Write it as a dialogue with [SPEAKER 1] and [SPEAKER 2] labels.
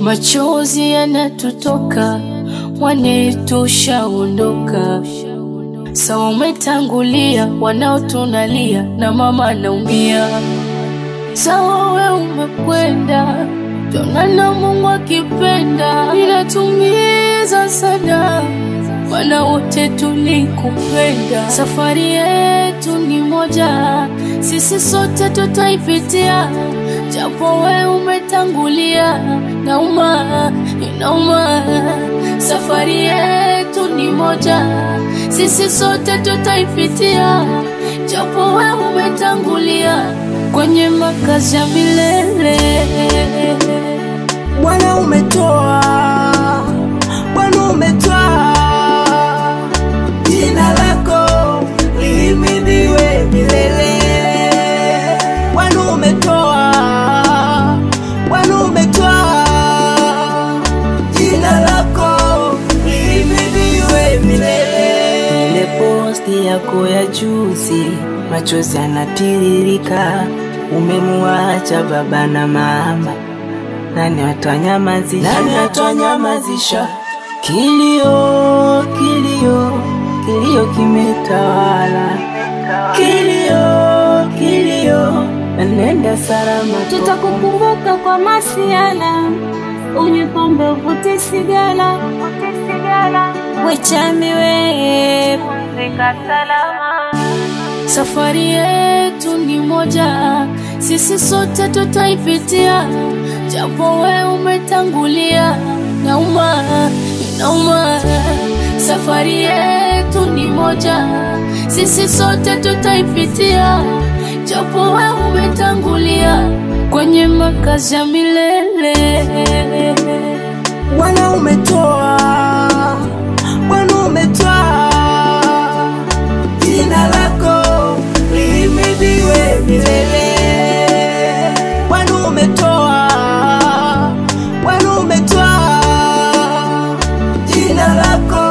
[SPEAKER 1] machozi yanatutoka, mwanetu ushaondoka. Sawa umetangulia, wanaotunalia na mama anaumia. Sawa we umekwenda, tonana Mungu akipenda, inatumiza sana Bwana wote tulikupenda, safari yetu ni moja, sisi sote tutaipitia, japo we umetangulia. Nauma, inauma, safari yetu ni moja, sisi sote tutaipitia, japo we umetangulia kwenye makazi ya milele.
[SPEAKER 2] Bwana umetoa, Bwana umetoa, jina lako lihimidiwe milele. Bwana umetoa, Bwana umetoa, jina lako lihimidiwe milele. Ile posti yako ya juzi, machozi yanatiririka, umemuacha baba na mama nani atanyamazisha? Nani atanyamazisha? Kilio, kilio, kilio kimetawala, kilio, kilio, nenda salama.
[SPEAKER 3] Tutakukumbuka kwa masiala, unywe pombe, uvute sigara, wechami we, pumzika salama.
[SPEAKER 1] Safari yetu ni moja, sisi sote tutaipitia, japo we umetangulia. Nauma, inauma, safari yetu ni moja, sisi sote tutaipitia, japo we umetangulia kwenye makazi ya milele.
[SPEAKER 2] Bwana umetoa, Bwana umetoa, jina lako lihimidiwe milele. Bwana umetoa, Bwana umetoa, jina lako